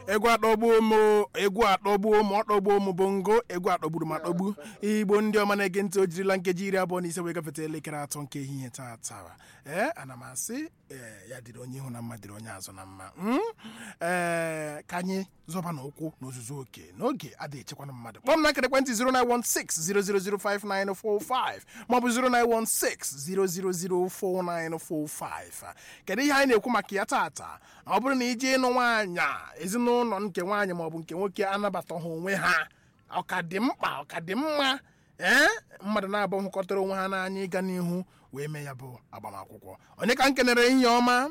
egwu atọgbuo m o, egwu atọgbuo m ọ tọgbuo m bongo egwu atọgburu m atọgbu igbo ndị ọma na-ege ntị o jirila nkeji iri abụọ na ise wee gafeta elekere atọ nke ehihie taata ee ana m asị ee ya dịrị onye ihu na mma dịrị onye azụ na mma Mm? ee ka anyị zọba na ụkwụ n'ozuzu oke n'oge adịghị echekwana mmadụ kpọọ m na nkere ekwentị 09160005945 maọbụ 09160004945 kedu ihe anyị na-ekwu maka ya taata ọ bụrụ na ije ịnụ nwaanyị ezinụlọ nke nwaanyị maọbụ nke nwoke anabataghị onwe ha ọ ka dị mkpa ọ ka dị mma ee mmadụ na-abụ hụkọtara onwe ha n'anya ịga n'ihu wee mee ya bụ agbamakwụkwọ onye ka m kenere ehihie ọma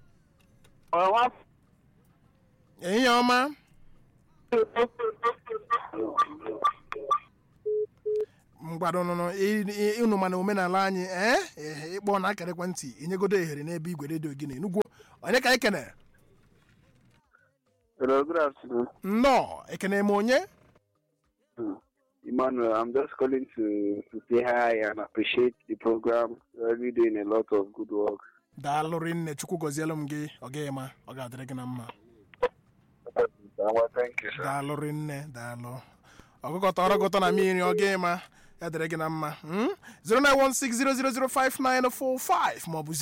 ehihie ọma mgbadonụnụ ịnụ mana omenala anyị ee ee, ịkpọ na akara ekwentị inyegodo ohere n'ebe igwe redio gị na enugwu onye ka anyị kenere Hello, good afternoon. nnọọ ekene m onye Hmm. Emmanuel, I'm just calling to, to say hi and appreciate the program. You're really doing a lot of good work. daalụ rinne chukwu gọzielu m gị ọ gaghị ma ọ ga-adịrị gị na mma Well, thank you, sir. daalụ rinne daalụ ọgụgọ tọrọ gụtọ na mmiri ọ gaghị ma ya dịrị gị na mma mm? 09160005945 maọbụ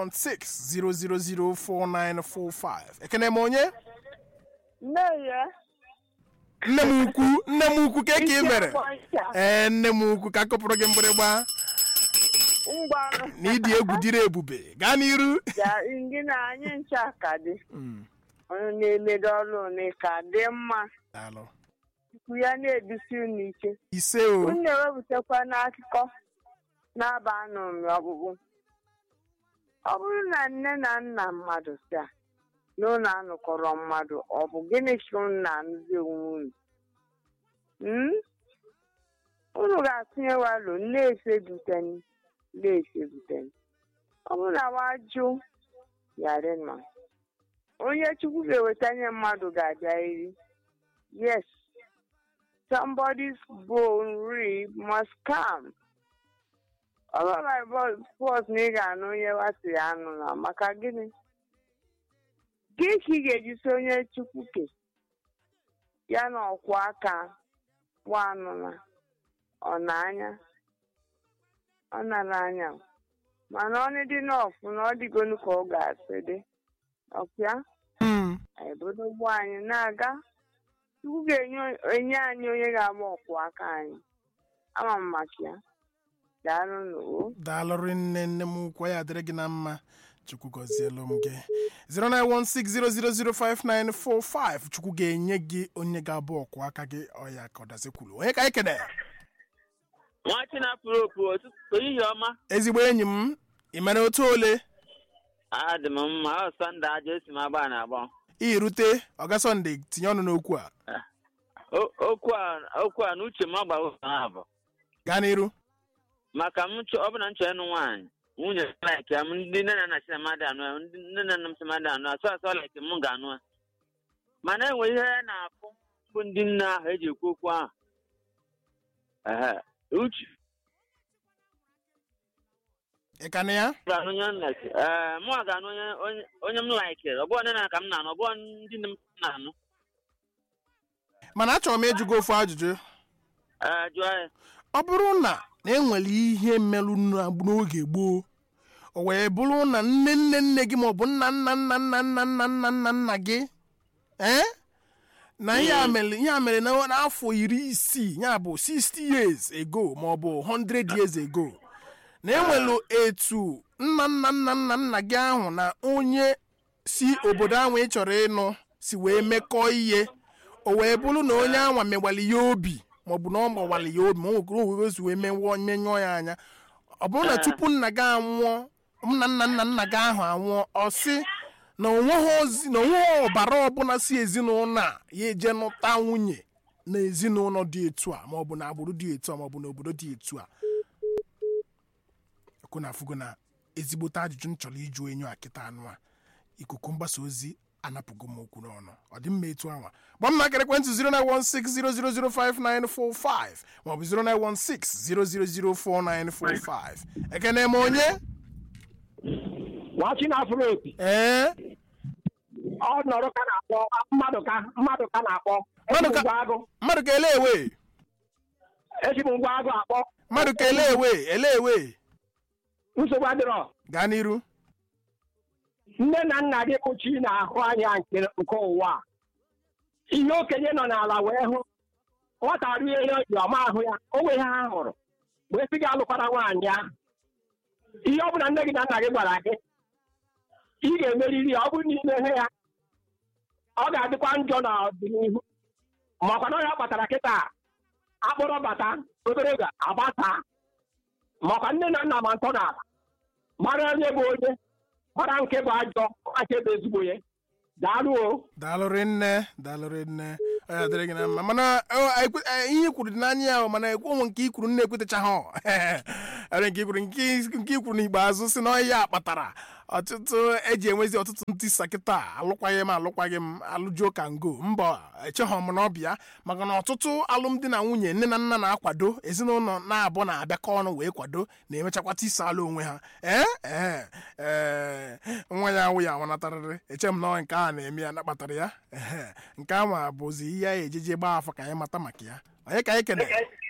09160004945 ekene m onye nne ya nne m ukwu nne m ukwu ke ka ị mere ee nne m ukwu ka akụpụrụ gị mgbịrịgba ngwanụ na ịdị egwu dịrị ebube gaa n'iru ya ndị na anyị ncha ka dị Mm, onye na-emedo ọrụ one ka dị mma daalụ ikwu ya na-edusi unu ike ise o unu na-ewepụtakwa n'akụkọ na-aba anụrụ ọgbụgbụ ọ bụrụ na nne na nna mmadụ si a na unu anụkọrọ mmadụ ọ bụ gịnị ka unu na-anụzi onwe unu Hmm? unu ga-atụnye walo na-efebuteni na-efebuteni ọ bụrụ na wajụ yara nọ onye chukwu ga-ewetanye mmadụ ga-abịarịrị yes somebody's bone rib must come ọbụla bọs na ị ga-anụ onye wasị ya anụ na maka gịnị gị ka ị ga-eji so onye chukwu ke ya na ọkwụ aka nwanụ na ọ na-anya ọ nara anya mana ọ dị n'ọfụ na ọ dịgonu ka ọ ga-asị dị ọpịa Mm, anyị bụrụ ụgbọ anyị na-aga chukwu ga-enye anyị onye ga-agba ọkwụ aka anyị ama m maka ya daalụ n'o daalụ rinne nne m ukwu ya dịrị gị na mma chukwu gọzielu m gị 09160005945 chukwu ga-enye gị onye ga-abụ ọkwụ aka gị ọya ka ọ dazikwuru onye ka anyị kene nwa chinapụrụ opu ụtụtụ ehihie ọma ezigbo enyi m ị mere otu ole adị m mma ọ sọnde aja esi m agba na agba irute ọga sọnde tinye ọnụ n'okwu a O- okwu a okwu a na uche m agbaghị ụzọ ha bụ gaa n'iru maka m chọ ọ bụ na m chọọ ịnụ nwaanyị nwunye laik ya m ndị nne na nna si na mmadụ anụ ya ndị nne na nna m si mmadụ anụ ya sọ asọ laik m ga-anụ ya mana enwe ihe ya na-afụ bụ ndị nne ahụ eji ekwu okwu ahụ ehe uche ị ka na ya ga-anụ onye m like ee mụ ga-anụ onye onye- onye m laikiri ọ bụghị nne na ka m na-anụ ọ bụghị ndị nne m na-anụ mana achọrọ m ịjụ gị ofu ajụjụ ee jụọ ya ọ bụrụ na na enwere ihe mmerụ na- n'oge gboo o wee bụrụ na nne nne nne gị maọbụ nna nna nna nna nna nna nna nna nna gị ee na ihe a mere ihe a mere na- n'afọ iri isii ya bụ 60 years ago maọbụ 100 years ago na enwere etu nna nna nna nna nna gị ahụ na onye si obodo ahụ ị chọrọ ịnụ si wee mekọọ ihe o wee bụrụ na onye anwa mewali ya obi maọbụ na ọ gbawali ya obi ma o nwekere owe si wee menwụọ menyụọ ya anya ọ bụrụ na tupu nna gị anwụọ nna nna nna nna gị ahụ anwụọ ọ sị na onweghị ozi na onweghị ọbara ọbụla si ezinụlọ a ya eje nụta nwunye na ezinụlọ dị etu a maọbụ na agbụrụ dị etu a maọbụ na obodo dị etu a ekwu na afụgo na ezigbote ajụjụ m chọrọ ịjụ enyo a kịta anụ a ikuku mgbasa ozi anapụgo m okwu n'ọnụ ọ dị mma etu anwa gba m nakara ekwentị 09160005945 maọbụ 09160004945 ekene m onye nwachi na afro opi ee ọ nọrọ ka na-akpọ mmadụ ka mmadụ ka na-akpọ Mmadụ ka- ngwa agụ mmadụ ka ele ewe eji m ngwa agụ akpọ mmadụ ka ele ewe ele ewe nsogbu adịrọ gaa n'iru nne na nna gị kpuchi na-ahụ anya nke nke ụwa a. ihe okenye nọ n'ala wee hụ nwata rie ihe o ji ọma ahụ ya o nwe ihe ha hụrụ wee sị gị alụkwara nwaanyị ahụ ihe ọ bụla nne gị na nna gị gwara gị ị ga-emeriri ya ọ bụrụ na ime ihe ya ọ ga-adịkwa njọ n'ọdịnihu makwa na ya kpatara kịta akpụrụ bata obere ga agbasa makwa nne na nna ma ntọ n'ala mara onye bụ onye mara nke bụ ajọ mara nke bụ ezigbo ya daalụ o daalụrị nne daalụrị nne ọ ya dịrị gị na mma mana ọ, ekwe- eh, ihe i kwuru dị n'anya ya o, mana ekwe onwe nke i kwuru nne ekwetachaghị ere nke i kwuru nke i- nke i kwuru n'ikpeazụ si na ọ ya kpatara ọtụtụ eji enwezi ọtụtụ ntisa kịta alụkwaghị m alụkwaghị m alụjuo ka ngo mba echeghọ m na ọbịa maka na ọtụtụ alụmdi na nwunye nne na nna na-akwado ezinụlọ na-abụ na-abịakọ ọnụ wee kwado na-emechakwa tisa alụ onwe ha ee ee ee nwa ya awụ ya nwanatarịrị eche m na ọ nke a na-eme ya na kpatara ya ehe nke a bụzi ihe ya ejeje gbaa afọ ka anyị mata maka ya onye ka anyị kene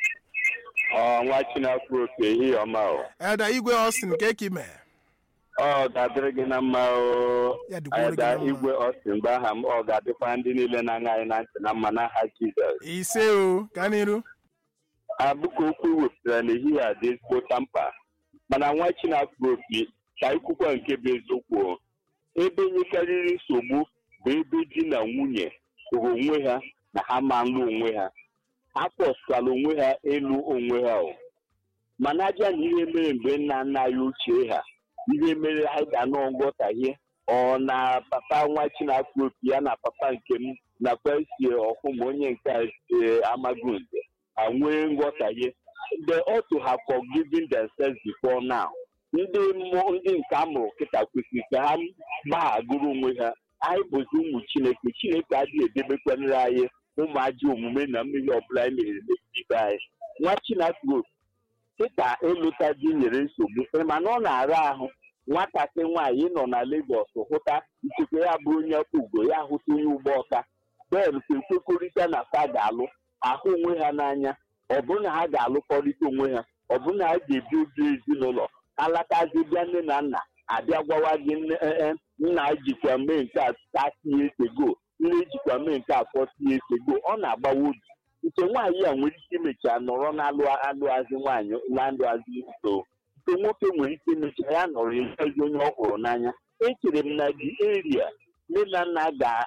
ọ nwa chinakwu oke ehihie ọma o eda igwe ọstin nke ka ime ọ ga-adịrị gị na mma o ya dịkwara gị ada na mma. igwe ọstin bụ aha m ọ ga-adịkwa ndị niile na-aṅa anyị na ntị na mma n'aha jizọs ise o gaa n'iru abụka okwu wepụtara n'ehihie a dị ezigbo mkpa mana nwa chinakwu oke ka ikwukwa nke bụ eziokwu o. ebe nyekarịrị nsogbu bụ ebe di na nwunye hụrụ onwe ha na ha ma nlụ onwe ha ha pọskwala onwe ha elu onwe ha o mana aja na ihe mere mgbe nna nna anyị ochie ha ihe mere anyị ga-anọ nghọtahie ọ na papa nwa chinakwu opi ya na papa nke m nakwa si ọhụm onye nke a si amagunze ha nwee nghọtahie they ought to have forgiven themselves before now ndị mmụọ ndị nke a mụrụ kịta kwesịrị ka ha gbaghagoro onwe ha anyị bụzi ụmụ chineke chineke adịghị edebekwanere anyị ụmụ ajọ omume na mmiri ọbụla anyị mere megide ibe anyị nwa chinakwu opi dịka ịlụta di nyere nsogbu ị ma na ọ na-ara ahụ nwatakịrị nwaanyị nọ na Lagos hụta ikekwe ya bụ onye ugo ya hụta onye ụgbọ ọka ben ekwekọrịta na fa ga-alụ ahụ onwe ha n'anya ọ bụrụ na ha ga-alụkọrịta onwe ha ọ bụrụ na ha ga-ebi obi ezinụlọ alatazi bịa nne na nna abịa gwawa gị nne eh, eh, nna jikwa mee nke a tatie ego nne jikwa mee nke a fọtie ego ọ na-agbawa obi nke nwaanyị a nwere ike imecha nọrọ n'alụ alụazị nwaanyị na ndụazị so nke nwoke nwere ike imecha ya nọrọ ezi onye ọ hụrụ n'anya echere m na dị eria nne na nna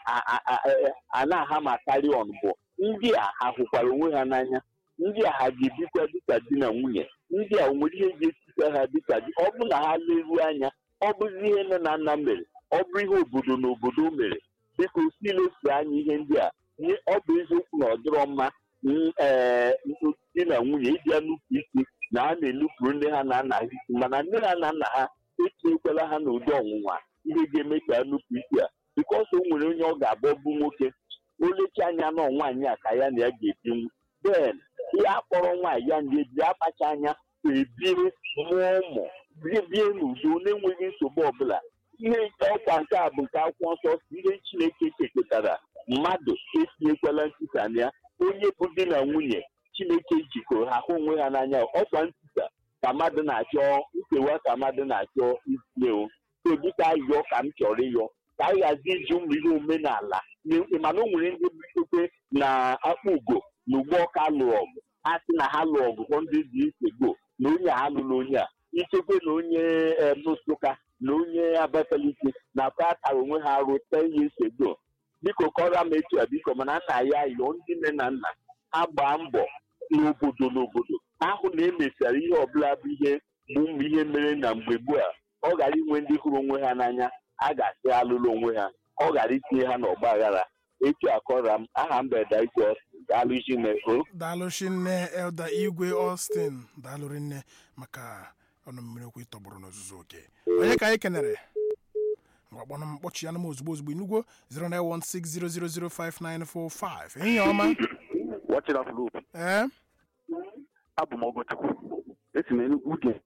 ga-a na-aha ma karị on bụ ndị a ha hụkwara onwe ha n'anya ndị a ha ga-ebikwa dịka di na nwunye ndị a nwere ihe ga-esika ha dịka di ọ bụ na ha leruo anya ọ bụzi ihe nne na nna mere ọ bụ ihe obodo na obodo mere dịka osi lefu anya ihe ndị a nye- ọ bụ eziokwu na ọ dịrọ mma n- ee di na nwunye ịbịa nnupụ isi na ha na-enupụrụ nne ha na nna ha isi mana nne ha na nna ha etinyekwala ha n'ụdị ọnwụnwa ihe ga-eme ka ha nupụ isi a bikọs o nwere onye ọ ga-abụ bụ nwoke o lecha anya na nwaanyị a ka ya na ya ga-ebinwu ben ihe akpọrọ nwaanyị ya na ebi akpacha anya ebiri mụọ ụmụ bie bie n'udo na-enweghị nsogbu ọbụla ihe nke ọkwa nke a bụ nke akwụkwọ nsọ si ihe chineke kekọtara mmadụ etinyekwala ntịsa na ya onye bụ di na nwunye chineke jikọrọ ha hụ onwe ha n'anya ọkwa ntịsa ka mmadụ na-achọ nkewa ka mmadụ na-achọ itinye o so dịka ayọ ka m chọrọ ịyọ ka anyị ghazi iji ụmụ ihe omenala na- mana o nwere ndị bikokwe na akpa ugo na ugbo ọka lụrụ ọgụ ha sị na ha lụrụ ọgụ hụ ndị dị iche go na onye a alụrụ onye a ichekwe na onye em, nsụka na onye abakaliki na fa tara onwe ha arụ ten years ago biko kọrọ m etu a biko mana nna ya yọọ ndị nne na nna ha gbaa mbọ n'obodo n'obodo ahụ na emesara ihe ọbụla bụ ihe bụ ụmụ ihe mere na mgbe gboo a ọ ghara inwe ndị hụrụ onwe ha n'anya a ga-asị alụrụ onwe ha ọ ghara itinye ha n'ọgba aghara etu akọra m aha mbeda ike daalụ chineke daalụchi nne elda igwe austin daalụrị nne maka ọnụ mmiri okwu ịtọgbọrọ n'ozuzu oke onye ka anyị kenere mgbakpọnụ m kpọchi ya m ozugbo ozugbo inugwo 09160005945 ehihie ọma Watching up loop. ee Abụ m Ogochukwu. Esi m Enugwu dị.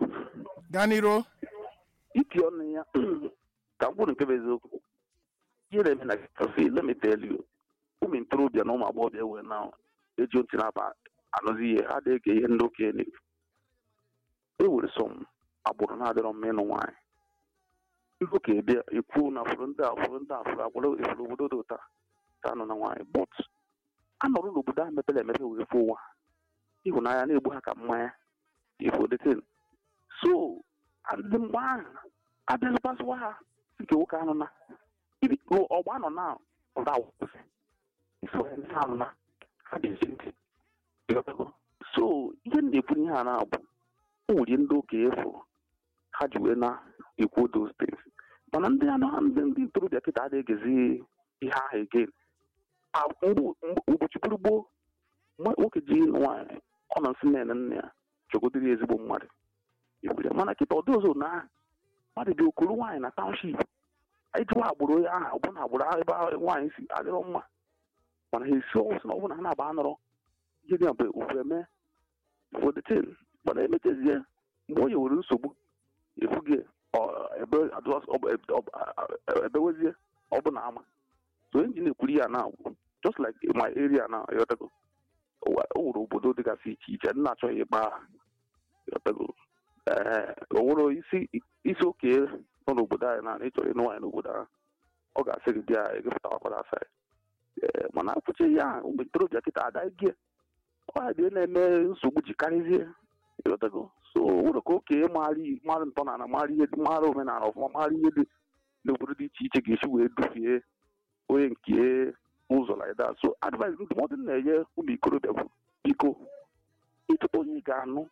gaa n'iro Iti ọnụ ya ka m kwuru nke bụ eziokwu. ihe na-eme na see let me tell you ụmụ ntorobịa na ụmụ agbọghọbịa wee na eji ntị na-aba anụzi ihe ha na-ege ihe ndị okenye na-ekwu e were sọm agbụrụ na-adịrọ mma ịnụ nwaanyị ndị okenye bịa ekwu na fụrụ ndị a fụrụ ndị a fụrụ agbụrụ efuru obodo dị ụta ka anụ na nwaanyị but a nọrọ n'obodo ahụ mepere emepe wee fụ ụwa ịhụnanya na-egbu ha ka mmanya ifo detin so ndị mgbe ahụ abịazụkwasịwa ha nke nwoke anụ na ibi ọgba nọ na ọda awụsị ifo ndị anụ na ha ga-esi ntị Ịghọtago? so ihe m na-ekwu ihe a na-abụ o nwere ndị okenye fụrụ ha ji wee na-ekwu those things mana ndị anụ ndị ndị ntorobịa kịta adịghị ihe ahụ again Ah, mgbe- mgbe- ụbọchị gburu gboo nwa- nwoke ji ịnụ nwaanyị ọ nọ nsị nne na nna ya chọgodiri ezigbo mmadụ Ikwere. mana kịta ọdị ọzọ na mmadụ dị okoro nwaanyị na township anyị jụwa agbụrụ onye ahụ ọ bụ na agbụrụ ahụ ebe ahụ nwaanyị si adịrọ mma mana ha esi ọnwụ sị na ọ bụ na ha na-aba anọrọ ihe dị mgbe ofu eme fodetin mana emechezie mgbe o nyewere nsogbu efughị ebe adụs- ọ bụ- ebe- ọ- ọ- ebewezie ọ bụ na ama so injin ekwuru ya na just like my area na yotago o nwere obodo dịgasị iche iche ndị na-achọghị ịgba yotago ee o nwere isi isi oke nọ n'obodo anyị na ịchọrọ ịnụ nwaanyị n'obodo ahụ ọ ga-asị gị bịa egepụtakwara asa ya ee mana akwụchi ya ụmụ ntorobịa kịta adaghị ọ ya dị na-eme nsogbu ji karịzie ịghọtago so o nwere ka okenye mara ntọala mara ihe mara omenala ọfụma mara ihe dị n'obodo dị iche iche ga-esi wee dufie onye nke ụzọ like that so advice ndụmọdụ m na-enye ụmụ ikorobịa bụ biko ịchọta onye ị ga-anụ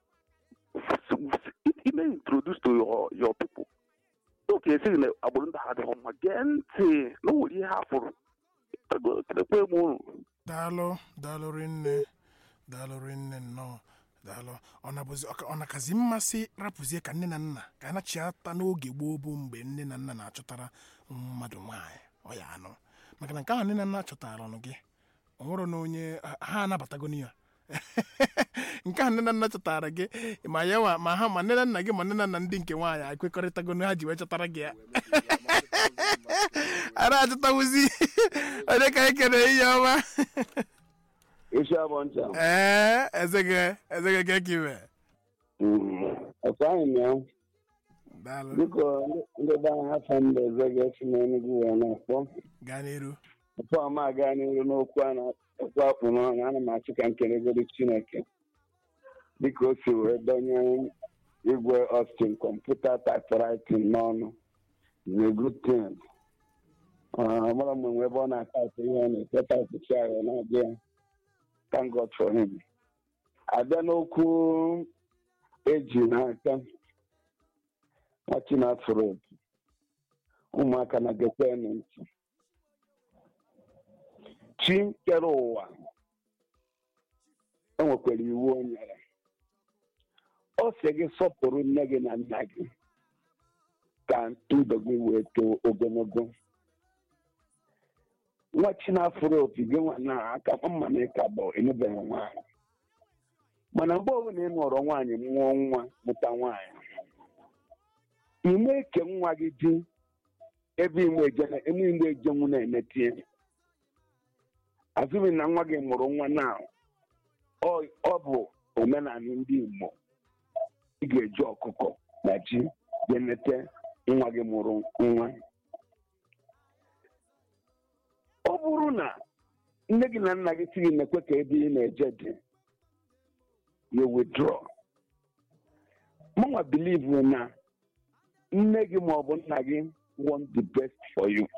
ime introduce to your, your people oke esighị na agbụrụ ndị ha adịghị mma gee ntị na o nwere ihe ha fụrụ kedekwe m unu daalụ daalụ rinne daalụ rinne nnọọ daalụ ọ na-abụzi ọ na-akazi mmasị rapụzie ka nne na nna ka a nachiata n'oge gboo bụ mgbe nne na nna na-achọtara mmadụ nwaanyị ọ ya anụ maka na nke ahụ nne na nna chọtara ọnụ gị ọ nwụrụ na onye ha anabatago ya nke a nne na nna chọtara gị ma ya wa ma ha ma nne na nna gị ma nne na nna ndị nke nwaanyị ekwekọrịtago na ha ji wee chọtara gị ya a na-achọtawuzi onye ka anyị kere ihe ọma isi abụọ ncha ee ezege ezege ka ekiwe ọkụ anyị na ya daalụ biko ndị be anyị afọ mba ezege si n'enugwu wee na-akpọ gaa n'iru tupu ọma aga n'iru n'okwu a na-ekwu akpụ n'ọnụ ana m achị ka m kelegoro chineke dịka o si wee donye igwe Austin kọmputa typewriting n'ọnụ is a good thing ọmara mgbe nwe ebe ọ na-ataịpụ ihe ọ na-ete taịpụchi ahụ na-abịa ya thank God for him abịa n'okwu eji n'aka nwachi na-afụrụ opi ụmụaka na gekwenụ ntị chi kere ụwa o nwekwara iwu o nyere ọ sị gị sọpụrụ nne gị na nna gị ka ndụ gị wee too ogologo nwa chinafụrụ opi gị nwa na aka mma na ịka bụ emebeghị nwaanyị mana mgbe ọbụla ị nọrọ nwaanyị mụọ nwa mụta nwaanyị ime ke nwa gị di ebe ime igbe ejenwu na-emetie azụghị na nwa gị mụrụ nwa na ọ bụ omenala ndị Igbo ị ga-eji ọkụkọ na ji ga-emete nwa gị mụrụ nwa ọ bụrụ na nne gị na nna gị sighị na-ekwe ka ebe ị na-eje dị you withdraw mụnwa believe na nne gị ma ọ bụ nna gị want the best for you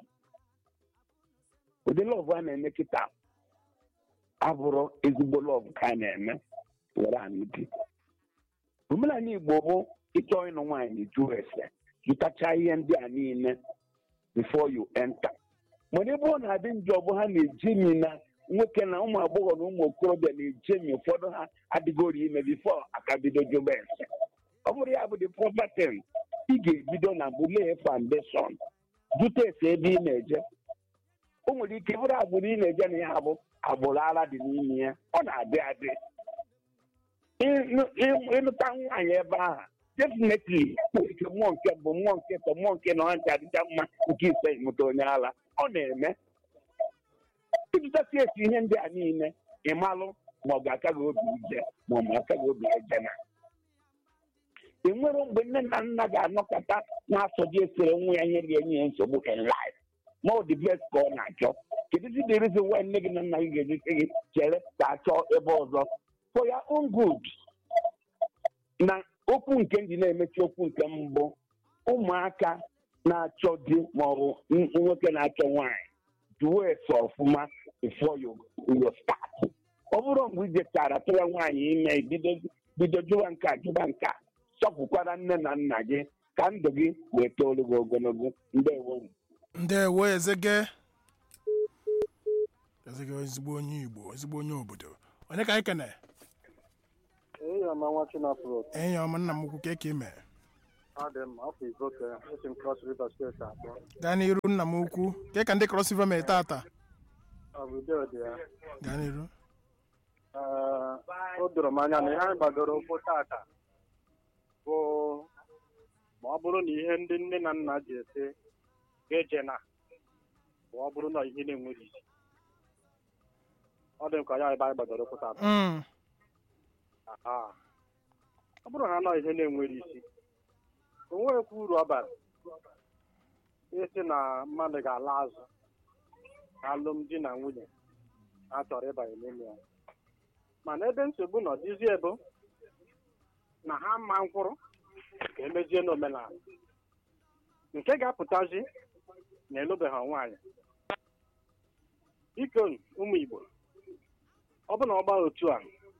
ụdị lọvụ a na-eme kịta abụrụ ezigbo lọvụ ka a na-eme were anyị di omenala Igbo bụ ịchọ ịnụ nwaanyị jụ ese jụtacha ihe ndị a niile before you enter mana ebe ọ na-adị njọ bụ ha na-ejemi na nwoke na ụmụ agbọghọ na ụmụ okorobịa na-ejemi ụfọdụ ha adịgori ime bifo aka bido jụba ese ọ bụrụ ya bụ the proper thing ị ga-ebido na bulee foundation jụta ese ebe ị na-eje o nwere ike bụrụ agbụrụ ị na-eje na ya bụ agbụrụ ara dị n'ime ya ọ na-adị adị ịlụta nwaanyị ebe ahụ definitely ike mmụọ nke bụ mmụọ nke tọ mmụọ nke na ọncha adịcha mma nke ise mụta onye ala ọ na-eme ịjụtasị esi ihe ndị a niile ịmalụ ma ọ ga-aka gị obi ije ma ọ ma aka gị obi eje na ị nwere mgbe nne na nna ga-anọkọta na-asọ dị esere nwa ya ihe ga-enye ya nsogbu in life ma ọ dị bless ka ọ na-achọ kedu dị the reason why nne gị na nna gị ga-eji sị gị chere ka achọ ebe ọzọ for your own good na okwu nke ndị na-emechi okwu nke mbụ ụmụaka na-achọ di maọbụ n- nwoke na-achọ nwaanyị duo ese ọfụma before you, you start ọ bụrụ mgbe ijechara tụwa nwaanyị ime bido bido jụwa nke a jụwa nke a chọpụkwara nne na nna gị ka ndụ gị wee toolu gị ogologo ndewo ndewo ezege ezege ezigbo onye igbo ezigbo onye obodo onye ka anyị kene Eyi ọma nwa Chinapụrụ, enyi ọma nna m ukwu ka eke ime ọ dị mma, afọ izoke, esi m Cross River steeti atọ. gaa n'iru nna m ukwu ke ka ndị cross river mere tata Ọ bụ udo dị ya. gaa n'iru Ee, o doro m anya na ihe anyị gbadoro ụkwụ tata bụ ma ọ bụrụ na ihe ndị nne na nna ji ete ga-eje na ma ọ bụrụ na ihe na-enweghị isi. Ọ dị m ka ya ebe anyị gbadoro ụkwụ tata. Mm, Aha. ọ bụrụ na anọ ihe na-enwere isi o nweghịkwa uru ọ bara ịsị na mmadụ ga-ala azụ alụmdi na nwunye a chọrọ ịbanye n'ime ya mana ebe nsogbu nọ dịzie bụ na ha ma nkwụrụ ka emezie n'omenala nke ga-apụtazi na elubeghị nwaanyị biko ụmụ Igbo ọ bụ na ọ gbaa otu a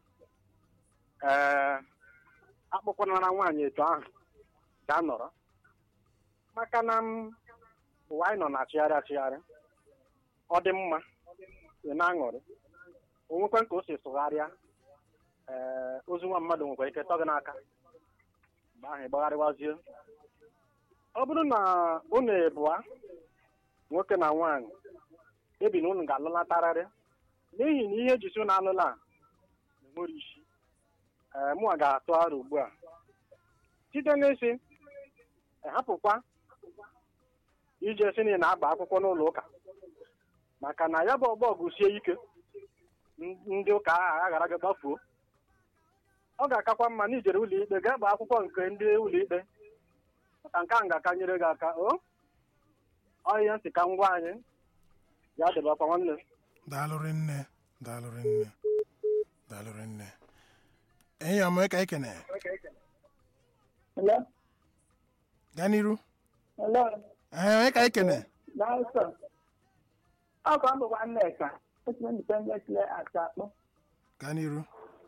ee akpụkwanara nwaanyị etu ahụ ga-anọrọ maka na m ụwa anyị nọ na-achịgharị achịgharị ọ dị mma ị na-aṅụrị o nwekwa ka o si sụgharịa ee ozu nwa mmadụ nwekwara ike tọ gị n'aka mgbe ahụ ịgbagharịwazie ọ bụrụ na unu ebụa nwoke na nwaanyị ebi na unu ga-alụlatarịrị n'ihi na ihe ejisi unu alụla a na-enwere isi ee mụnwa ga-atụ aro ugbu a site n'isi hapụkwa ije si na ị na-agba akwụkwọ n'ụlọ ụka maka na ya bụ ọgbọ gụsie ike n- ndị ụka ahụ aghara gị gbafuo ọ ga-akakwa mma na ijere ụlọ ikpe gaa gbaa akwụkwọ nke ndị ụlọ ikpe maka nke ahụ ga-aka nyere gị aka o ọ ihe nsị ka ngwa anyị ya dịbakwa nwanne daalụrị nne daalụrị nne daalụrị nne enyi ọma ka anyị kene Hello? gaa n'iru Hello? ee onye ka anyị kene Daalụ Ọ ka ọ bụkwa Nneka, otu independent lay asakpọ. gaa n'iru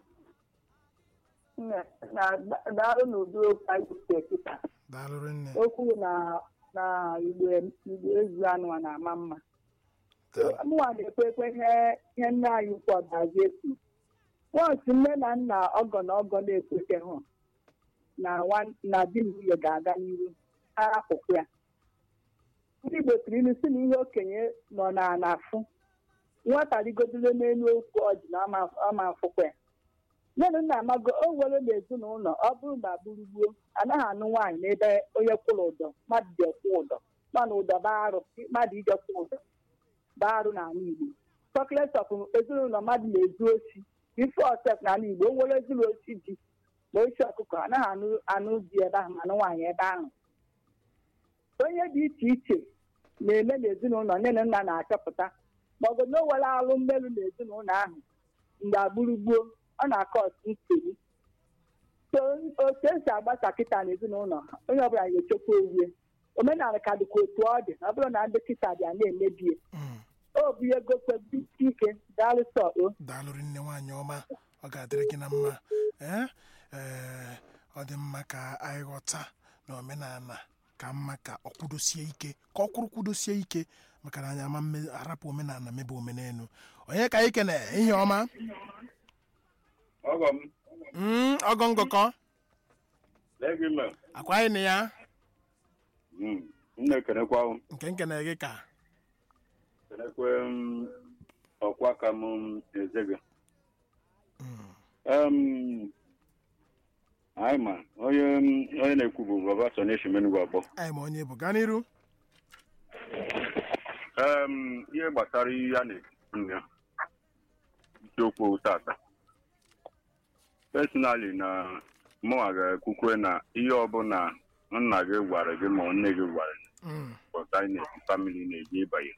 Nne, na daalụ n'ụdị okwu anyị si ekita. daalụrị nne Okwu na na igbe igbe ezu anụ a na-ama mma. Mụnwa na-ekwe ekwe ihe ihe nne anyị ukwu ọdazi ekwu. Wọnsị nne na nna ọgọ na ọgọ na-ekwete hụ na nwa- na di na nwunye ga-aga n'iru ha hapụkwu ya. ndị igbo tiri ilu si na ihe okenye nọ na na-afụ nwata rigodolo n'elu okwu ọjị na ọma afụkwa ya nne na nna amago o nwere n'ezinụlọ ọ bụrụ na gburugburu anaghị anụ nwaanyị n'ebe onye kwụrụ ụdọ mmadụ ji ekwu ụdọ mana ụdọ barụ mmadụ ije kwụ ụdọ barụ n'ala igbo chọklet of ezinụlọ mmadụ na-ezu ochi bifo sef n'ala igbo o nwere ezuru ochi ji ma ochi ọkụkọ anaghị anụ anụ ji ebe ahụ ma anụ nwaanyị ebe ahụ onye dị iche iche na-eme n'ezinụlọ nne na nna na-achọpụta maọbụ na o nwere alụ mmerụ n'ezinụlọ ahụ mgbe agburugbuo ọ na-akọ ọtụ nsogbu so otu esi agbasa kịta n'ezinụlọ onye ọbụla ga-echekwa owuwe omenala ka dịkwa otu ọ dị ọ bụrụ na ndị kịta bịa na-emebie o bụ ihe gokwebe ike daalụ sọ o daalụrị nne nwaanyị ọma ọ ga-adịrị gị na mma ee ee ọ dị mma ka anyị ghọta na omenala ka mma ka ọ kwudosie ike ka ọ kwụrụ kwudosie ike maka na anyị ama mme- arapụ omenala mebe omenelu onye ka anyị kene ihe ọma ọgọ m Mm, ọgọ ngọkọ lee gị mma akwa anyị na ya m na-ekenekwa nke nkene gị ka kenekwe m, ọkwa ka m eze gị Em, anyị ma onye onye na-ekwu bụ baba soneshi menugwu abụọ anyị ma onye bụ gaa n'iru Em, ihe gbasara ihe a na-ekwu ya isiokwu tata personally na mụnwa ga-ekwukwe na ihe ọbụla nna gị gwara gị ma nne gị gwara gị Mm. pọta anyị na-esi famili na-eji ịbanye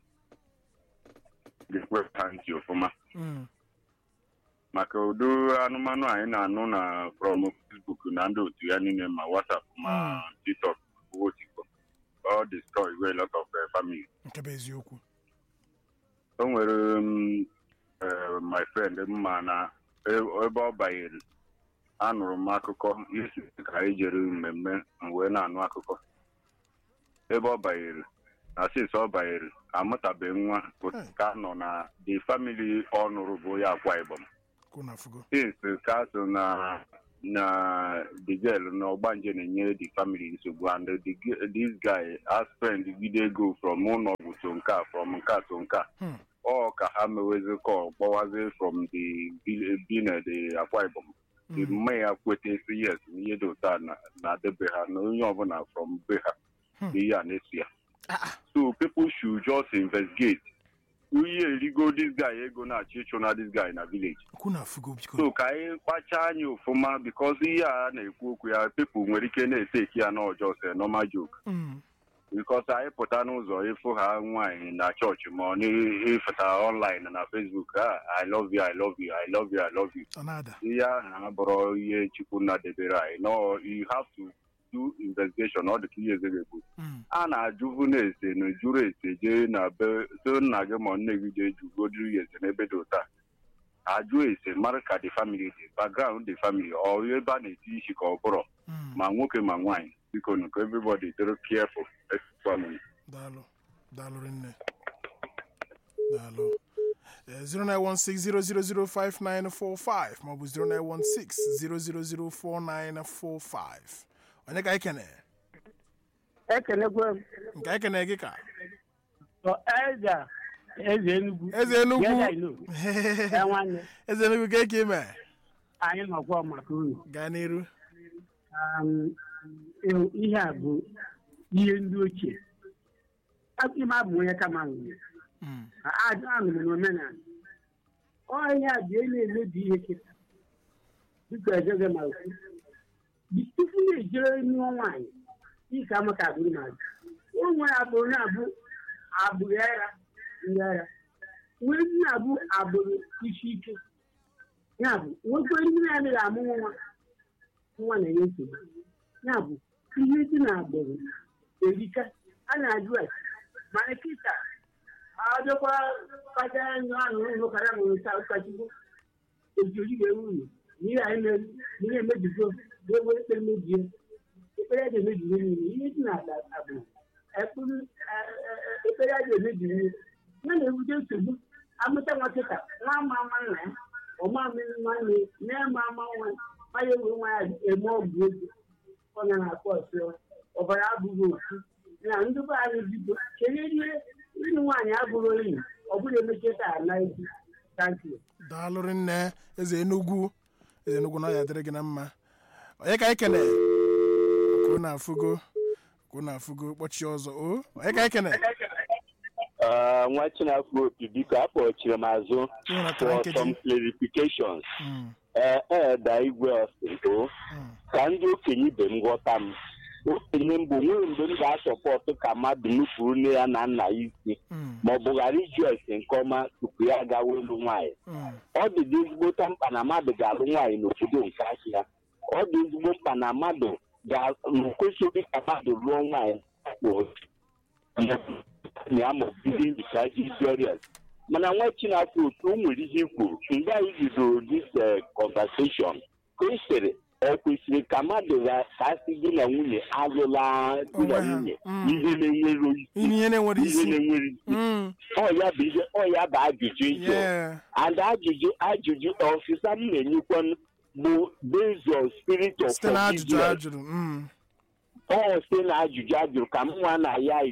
ga-ekwe ha ntị ọfụma Mm. maka ụdị anụmanụ anyị na-anụ na from Facebook na ndị otu ya niile ma WhatsApp ma TikTok otikpo all destroy a lot of uh, family nke bụ eziokwu o nwere um, eh, my friend mma na e- ebe ọ banyere anụrụ m akụkọ isi ka anyị jere mmemme m wee na-anụ akụkọ ebe ọ banyere na since ọ banyere amụtabeghị nwa ka nọ na the family ọ nụrụ bụ ya akwa ibom kwuna fugo since ka so na na the girl na ọgbanje na-enye the family nsogbu and the, g- this guy has spend gide ego from ụlọ ọgwụ to nke a from nke a to nke a Hmm. ọ ka ha mewezi kọ kpọwazi from the bi na the akwa ibom the mma ya kweta si yes na ihe dị ụta na-adebe ha na onye ọbụla from be ha Hmm. na ihe a na-esi ya so people should just investigate ihe erigo this guy ego na-achọ ịchụ na this guy na village kwuna fugo biko so ka anyị kpachaa anya ọfụma bikos ihe a na-ekwu okwu ya pepụl nwere ike na-eteki ya n'ọjọọ se normal joke Mm. bikos anyị pụta n'ụzọ ịfụ ha nwaanyị na chọọchị ma ọ na-efeta online na facebook ah, i love you i love you i love you i love you ọ na-ada ihe ahụ abụrụ ihe chukwu nna debere anyị no you have to do investigation ọ dị ka ihe eze ga-ekwu Mm. a na-ajụvu na-ese na jụrụ ese jee na be so nna gị ma nne gị jee jugodiri ya ese n'ebe dị ụta ajụ ese mara ka the family dị background the family ọ ebe a na-eti isi ka ọ bụrụ Mm. ma nwoke ma nwaanyị biko nụ ka everybody dịrị careful family daalụ daalụ rinne daalụ Eh, 09160005945 maọbụ 09160004945 onye ka anyị kene ekenekwe m nke anyị kene gị ka Ọ eze eze enugwu eze enugwu Geda ilo. Ya nwanne eze enugwu ka eke ime anyị nọkwa maka unu gaa n'iru Um, eh, ihe a bụ ihe ndị ochie ime abụ onye kama nwere Mm. anụrụ m n'omenala ọhịa a bụ na-emebi ihe kịta dịka ejege ma okwu Bi- tupu na-ejere nụọ nwaanyị dịka amaka agbụrụ ma o nwere agbụrụ na-abụ agbụrụ ara ndị ara nwee ndị na-abụ agbụrụ isi ike ya bụ nwekwe ndị na-adịghị amụ nwa nwa na-enye nsogbu ya bụ ihe dị na agbụrụ erika a na-ajụ ase mana kịta adịkwa kacha ndụ ahụ ụlọ kara na ụta ụkọchukwu ojiri wee nwunye n'ihe anyị mere ihe emebigo wee wee ekpere mebie ekpere a ga-emebiri niile ihe dị na agbụrụ ekpuru ekpere a ga-emebiri niile ya na-ebute nsogbu amụta nwa kịta nwa ama ama nna ya ọma mmiri nwanne na-eme ama nwa ma ya ewe nwa ya eme ọgwụ ego ọ na na-akpọ ọsọ ọbara abụghị ofu na ndị be anyị bido kedu ihe ịnụ nwaanyị abụrụ enyi ọ bụrụ emecheta ala ezi tankị daalụ rinne eze enugwu eze enugwu na ọ ya dịrị gị na mma onye ka anyị kene kwuo na afụgo kwuo na afụgo kpọchie ọzọ o onye ka anyị kene nwa chinafọ opi biko akpọchiri m azụ Ịhụnatara for nkeji. some clarifications Mm. ee eda igwe ọsịndo ka ndị okenye ibe m ghọta m okenye mbụ nwere mgbe m ga-asọpọtụ ka mmadụ nupụrụ nne ya na nna ya isi Mm. ma ọ bụ ghara iju ese nke ọma tupu ya gawa elu nwaanyị Mm. ọ dị dị ezigbota mkpa na mmadụ ga-alụ nwaanyị n'obodo nke ahịa ọ dị ezigbo mkpa na mmadụ ga- na kwesịrị ka mmadụ lụọ nwaanyị ya ma bido njicha historias mana nwa chinafọ otu o nwere ihe kwuru mgbe anyị bidoro this eh, conversation ka e sịrị ọ kwesịrị ka mmadụ ga- ka asị di na nwunye alụla di na Onwe ha. nwunye Mm. ihe na-enwere isi ihe na-enwere ihe isi na-enwere isi Mm. ọ ya bụ ihe ọ ya bụ ajụjụ ịjụ Yeah. and ajụjụ ajụjụ ọsịsa m na-enyekwa bụ based on spirit of site na ajụjụ forgiveness. ajụrụ Mm. ọ site na ajụjụ ajụrụ ka m nwa na ya ayọ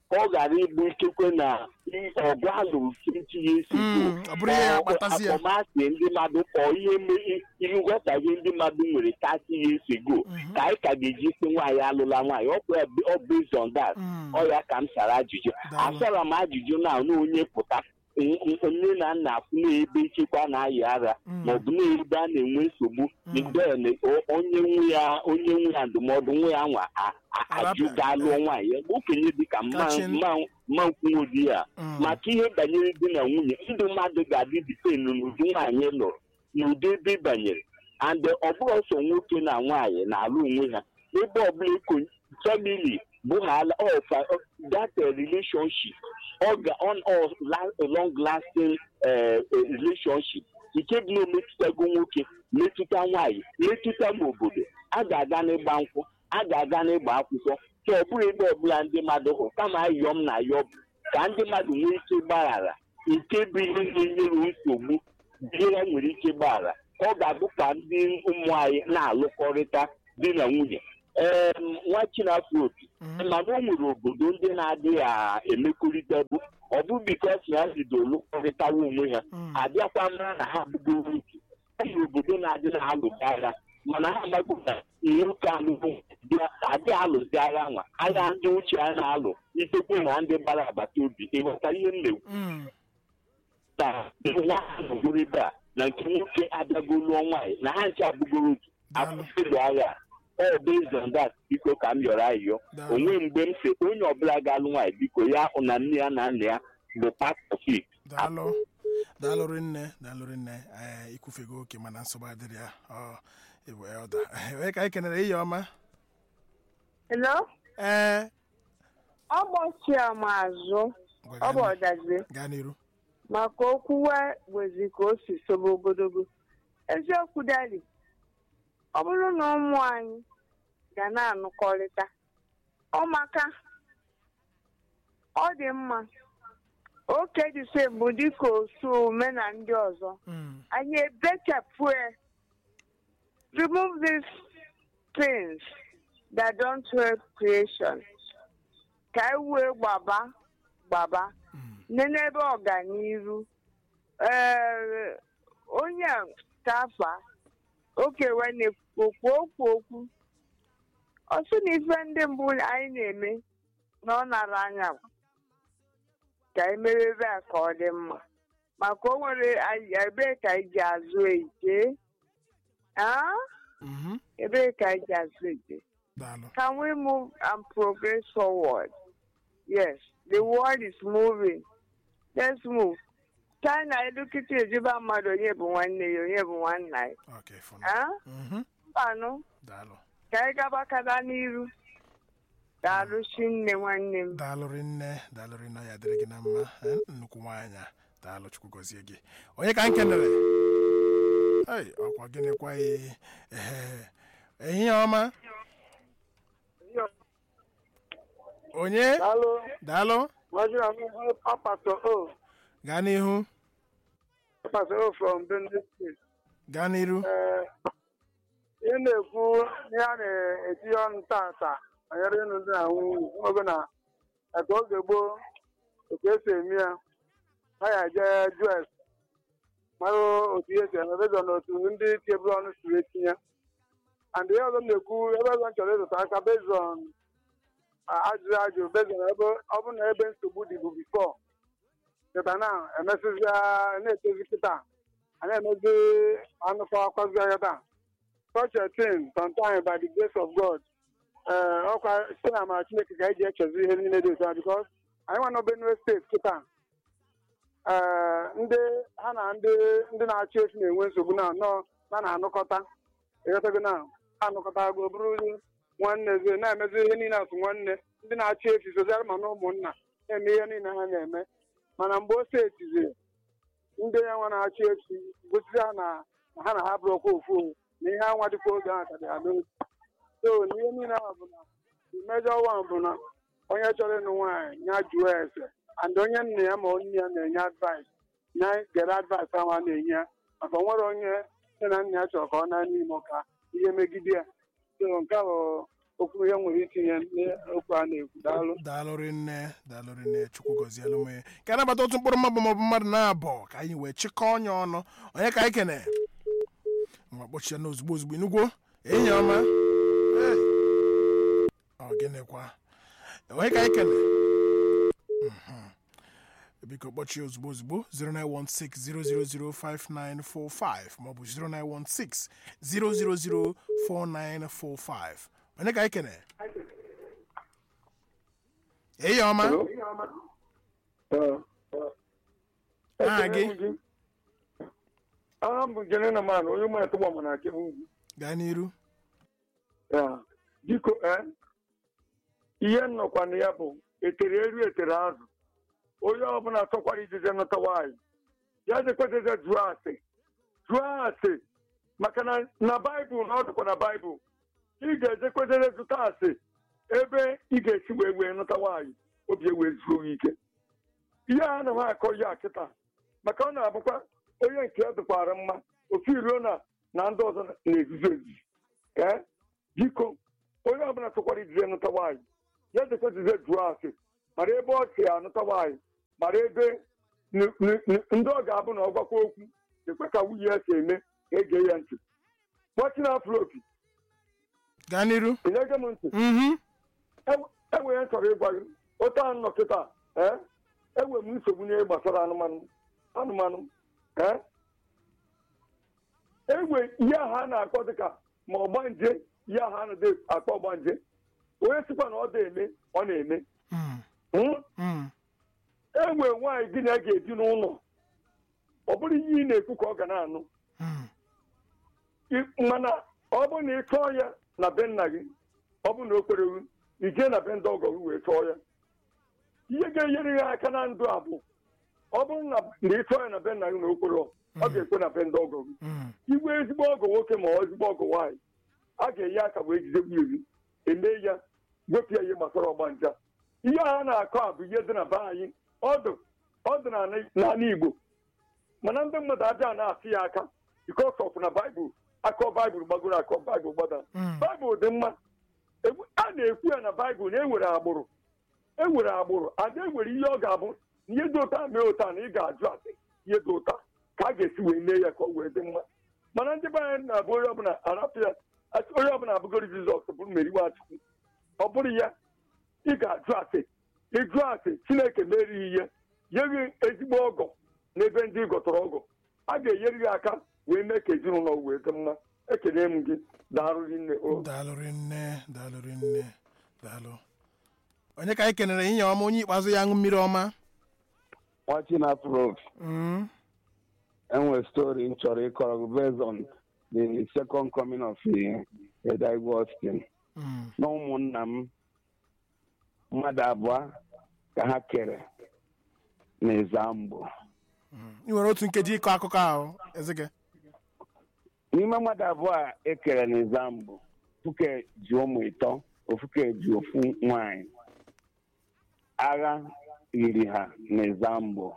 ka ọ ghara ịbụ ikekwe na ọgụ a lụrụ twenty years ago ọ bụrụ ihe ya akpatazi ya akpọmasị ndị mmadụ ka ọ ihe me- ihe nghọtahie ndị mmadụ nwere thirty years ago ka anyị ka ga-eji si nwaanyị alụla nwaanyị ọ bụ ọ based on that ọ ya ka m sara ajụjụ asara m ajụjụ na na onye pụta n- n- nne na nna afụ na-ebe ichekwa na-ayị ara maọbụ na-ebe a na-enwe nsogbu then o- onye nwe ya onye nwe ya ndụmọdụ nwe ya nwa a- a- ajụ gaa lụọ nwaanyị ya okenye dịka mma Kachin. mma- mma nkwuodi ya maka ihe banyere di na nwunye ndụ mmadụ ga-adị dipen n'ụdị nwaanyị lụrụ n'ụdị ebe ị banyere and ọ bụrụ ọsọ nwoke na nwaanyị na-alụ onwe ha ebe ọbụla eko family bụhala ọfa that eh, relationship ọ ga on or la- a long lasting eh, eh, relationship nke bụ na emetụtago nwoke metụta nwaanyị metụta ma obodo a ga-aga n'ịgba nkwụ a ga-aga n'ịgba akwụkwọ ka ọ bụrụ ebe ọbụla ndị mmadụ hụrụ kama ayọ m na ayọ bụ ka ndị mmadụ nwee ike gbaghara nke bụ ihe na-enyere nsogbu ihe ha nwere ike gbaghara ka ọ ga-abụ ka ndị ụmụ anyị na-alụkọrịta di na nwunye ee nwa chinafọ opi mana o nwere obodo ndị na-adịghị a- emekọrịta bụ ọ bụ bikos na ha bido lụkọrịtawa onwe ha abịakwa mara na ha bụgoro otu e nwere obodo na-adị na-alụzi agha mana ha amaghị na nwoke alụrụ adị alụzi agha nwa agha ndị uche a na-alụ itekwe na ndị gbara agbata obi ịghọtara ihe m na-ekwu na nwa ahụ bụrụ ebe a na nke nwoke abịago lụọ nwaanyị na ha nche abụgoro otu akwụsịlụ agha a ọ based on that biko ka m yọrọ ayọ onwe mgbe m si onye ọbụla ga-alụ nwaanyị biko ya hụ na nne ya na nna ya bụ part of it daalụ daalụ rinne daalụ rinne ee ikwufego oke mana nsogbu adịrị ya ọ ewe ọda wee ka anyị kenere ihe ọma Hello? ee ọ gbachia m azụ ọ bụ ọdazie gaa n'iru maka okwuwe wezi ka o si sobe ogologo eziokwu dali ọ bụrụ na ụmụ anyị ga na-anụkọrịta ọ maka ọ dị mma oke dịse bụ dịka osu ome na ndị ọzọ anyị ebechapụ ya remove these things that don't help creation ka anyị wee gbaba gbaba n'ebe ọganiru ee onye a tafa okewe na-ekwu okwu okwu ọ sị na ife ndị mbụ anyị na-eme na ọ nara anya ka anyị mere ebe a ka ọ dị mma maka o nwere ebee ka anyị ji azụ eje Ah? ebee ka anyị ji azụ eje can we move and progress forward yes the world is moving let's move china edukịta ejuba mmadụ onye bụ nwanne ya onye bụ nwanna ya Ah? mbanụ ka anyị gabakada n'iru daalụ nne nwanne m daalụ rinne daalụ rinne ya dịrị gị na mma eh, nnukwu nwaanyị a daalụ chukwu gọzie gị onye ka m kenere ei ọkwa gịnịkwa ee ehihie ọma onye daalụ gaa n'ihu Pastor from Benue State. gaa n'iru Ị na-ekwu ihe a na-etinye ọnụ tata banyere ịnụ ndị na nwunye oge na aka oge gboo otu esi eme ya ha ya eje jues mara otu ihe si eme bezọ na otu ndị tebụl ọnụ siri etinye and ihe ọzọ m na-ekwu ebe ọzọ m chọrọ ịzụta aka bezọn ajụjụ ajụ bezọn ebe ọ bụ na ebe nsogbu dị bụ bifọ kịta na emesizi na-etezi kịta a na-emezi anụkọ akwazi ya taa such a thing sometimes by the grace of God ee ọkwa site na amara Chineke ka anyị ji echezi ihe niile dị otu a because anyị nwa na Benue steeti kịta ee ndị ha na ndị ndị na-achị efi na-enwe nsogbu na nọọ na na-anụkọta ịghọtago na anụkọtago bụrụ nwanne zie na-emezi ihe niile asụ nwanne ndị na-achị efi sozial ma na ụmụnna na-eme ihe niile ha na-eme mana mgbe o setiziri ndị ya nwa na-achị efi gosi ha na ha na ha bụrụkwa ofu na ihe anwa dịkwa oge ahụ ka dị ha n'oge so na ihe niile ahụ bụ na mmejọ wan bụ na onye chọrọ ịnụ nwaanyị ya jụọ ese and onye nna ya ma onye ya na-enye advice ya gere advice ahụ a na-enye ya maka o nwere onye nne na nna ya chọrọ ka ọ na n'ime ka ihe megide ya so nke a bụ okwu ihe nwere itinye n'okwu a na-ekwu daalụ daalụrị nne daalụrị nne chukwu gọzielụ m ka a nabata otu mkpụrụ mmadụ maọbụ mmadụ na-abụ ka anyị wee chịkọọ ọnya ọnụ onye ka anyị kene nwa kpọchie na ozugbo ozugbo inugwo enyi ọma Hey. ọ gịnịkwa onye ka anyị kene Mhm. biko kpọchie ozugbo ozugbo 09160005945 maọbụ 09160004945 onye ka anyị kene enyi ọma aha gị aha m bụ jenena man onye ụmụ atụgba mana akebe ugwu gaa n'iru Ya, biko ee ihe nnọkwa na ya bụ etere eri etere azụ onye ọbụla chọkwara ijije nụta nwaanyị ya jekweteze jụọ asị jụọ asị maka na na baịbụl na ọ dịkwa na baịbụl ị ga-ejekweteze zụta asị ebe ị ga-esi wee wee nụta nwaanyị obi ewee zuo gị ike ihe a na ha akọ ya kịta maka ọ na-abụkwa onye nke ya dịkwara mma ofu iruo na na ndị ọzọ na-ezuzu ezuzu ee biko onye ọbụla chọkwara ijije nụta nwaanyị ya jekweteze jụọ asị mara ebe ọ si anụta nwaanyị mara ebe n- n- n- ndị ọ ga-abụ na ọ gwakwa okwu ekwe ka nwunye ya si eme ka ege ya ntị gbachina afropi gaa n'iru ị na-ege m ntị Mhm. enwere m chọrọ ịgwa gị otu a nọ kịta ee enwere m nsogbu n'ihe gbasara anụmanụ anụmanụ ee enwe ihe ahụ a na-akpọ dịka ma ọgbanje ihe ahụ a na-ede akpọ ọgbanje onye sịkwa na ọ da-eme ọ na-eme Mm. Hmm? Mm. enwe nwaanyị gị na ya ga-ebi n'ụlọ ọ bụrụ ihe ị na-ekwu ka ọ ga na-anụ Mm. I- mana ọ bụrụ na ị chọọ ya na be nna gị ọ bụrụ na o kwere gị i jee na be ndị ọgọ gị wee chọọ ya ihe ga-enyere ya aka na ndụ a bụ ọ bụrụ na na ị chọọ ya na be nna gị na o kwere ọ ọ ga-ekwe na be ndị ọgọ gị Mm. igwe ezigbo ọgọ nwoke ma ọ ezigbo ọgọ nwaanyị a ga-enye aka wee jide nwunye gị eme ya wepụ ya ihe gbasara ọgbanja ihe a na-akọ a bụ ihe dị na be anyị ọdụ ọdụ n'ala- n'ala Igbo mana ndị mmadụ aja na-asị ya aka because of na baịbụl akọ baịbụl gbagoro akọ baịbụl gbada Mm. baịbụl dị mma Egwu- a na-ekwu ya na baịbụl na enwere agbụrụ enwere agbụrụ ada enwere ihe ọ ga-abụ na ihe dị ụta mee ụta na ị ga-ajụ asị ihe dị ụta ka a ga-esi wee mee ya ka ọ wee dị mma mana ndị be anyị na-abụ onye ọbụla arapụ ya asị onye ọbụla abụgoro jizọs bụrụ meri nwachukwu ọ bụrụ ya ị ga-ajụ asị ịjụ asị chineke merighị ihe nye gị ezigbo ọgọ n'ebe ndị ị gọtọrọ ọgọ a ga-enyere gị aka wee mee ka ezinụlọ wee dị mma ekele m gị daalụ nne o daalụrị nne daalụrị nne daalụ onye ka anyị kenere inye ọma onye ikpeazụ ya aṅụ mmiri ọma watching afro Mm. enwere story m chọrọ ịkọrọ gị based on the second coming of Edaigu Austin Mm. na ụmụnna m mmadụ abụọ ka ha kere n'Ezambo ị nwere otu nkeji ịkọ akụkọ ahụ ezeke n'ime mmadụ abụọ a ekere n'Ezambo Fuke ji ụmụ ịtọ ofuke ji ofu nwanyị agha yiri ha n'Ezambo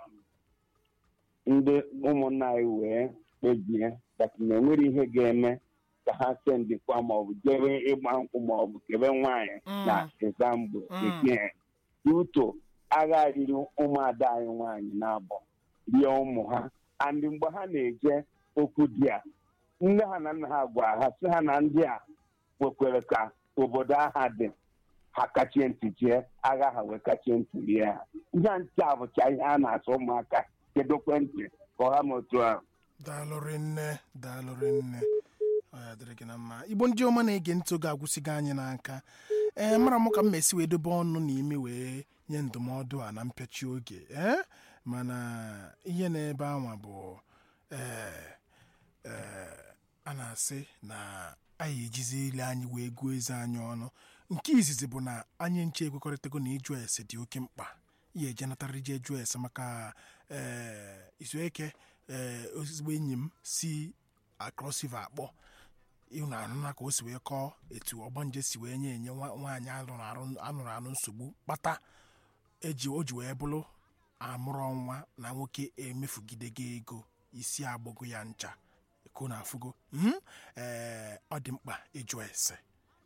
ndị ụmụnna anyị wee kpebie that na enwere ihe ga-eme ka ha sendikwa maọbụ jebe ịgba nkwụ maọbụ kebe nwaanyị na Ezambo Mm. eke duto agha riri ụmụada anyị nwaanyị na-abọ rie ụmụ ha andị mgbe ha na-eje okwu di a nne ha na nna ha gwara ha sị ha na ndị a kwekwere ka obodo agha dị ha kachie ntị jee agha ha wee kachie ntị rie ha ihe a ntị a bụcha ihe a na-asụ ụmụaka kedokwe ntị ka ọha m otu ahụ daalụrị nne daalụrị nne ọ ya dịrị gị na mma igbo ndị ọma na-ege ntị oge agwụsịgo anyị n'aka ee mara m ka m mesi wee dobe ọnụ n'ime wee nye ndụmọdụ a na mpịachi oge ee mana ihe na-ebe anwa bụ ee ee a na-asị na anyị ejizi ile anyị wee gụọ eze anyị ọnụ nke izizi bụ na anyị nche ekwekọrịtago na ịjụ ese dị oke mkpa ihe eje natarịrị je jụọ ese maka ee izueke ee ezigbo enyi m si akrọsiva akpọ ịhụ anụna ka o si wee kọọ etu ọgbanje si wee nye enye nwa- nwaanyị alụrụ arụ- anụrụ anụ nsogbu kpata eji o ji wee bụrụ amụrụ ọnwa na nwoke emefugidego ego isi agbọgo ya ncha ko na afụgo mhm ee ọ dị mkpa ịjụ ese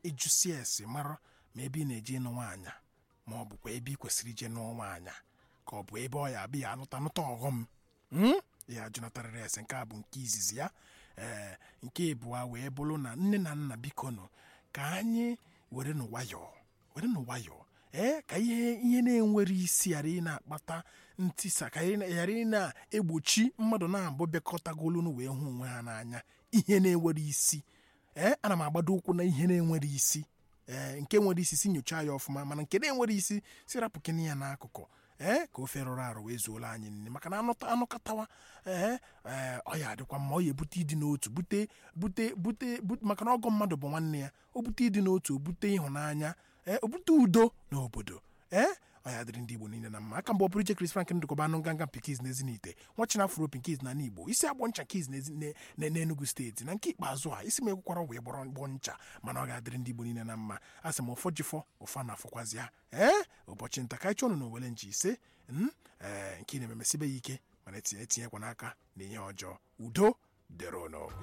ịjụsi ese mara ma ebe ị na-eje ịnụ nwaanyị ma ọ bụkwa ebe ị kwesịrị ije nụọ nwaanyị ka ọ bụ ebe ọ ya abịa anụta anụta ọghọm Mm? ya jụnatarịrị ese nke a bụ nke izizi ya ee nke ịbụa wee bụrụ na nne na nna biko nụ ka anyị were nụ nwayọọ were nụ nwayọọ ee ka ihe ihe na-enwere isi ghara ị na-akpata ntisa ka ị na- ghara ị na-egbochi mmadụ na-abụ bịakọtagolunu wee hụ onwe ha n'anya ihe na-enwere isi ee ana m agbado ụkwụ na ihe na-enwere isi ee nke nwere isi si nyochaa ya ọfụma mana nke na-enwere isi si rapụkene ya n'akụkụ ee ka ofe rụrụ arụ wee zuola anyị nne maka na anụta anụkọtawa ee ee ọ ya adịkwa mma ọ ya ebute ịdị n'otu bute bute bute bute maka na ọgọ mmadụ bụ nwanne ya o bute ịdị n'otu o bute ịhụnanya ee o bute udo n'obodo ee ọ ya dịrị ndị igbo niile na mma aka mgbe ọ pụrụ iche Chris Frank ndụkọba anụ nganga mpikiz na ezinite nwachina afro pinkiz na igbo isi agbọ ncha kiz na ezi- ne- ne- n'enugu steeti na nke ikpeazụ a isi m ekwekwara wee gbọrọ gbọ ncha mana ọ ga-adịrị ndị igbo niile na mma a sị m ụfọ jifọ ụfa na afọkwazi ya ee ụbọchị nta ka anyị chọọ na owele nchi ise mm, ee nke ị na-ememesibe ya ike mana etinye etinyekwa n'aka na ihe ọjọọ udo dịrị ụnụ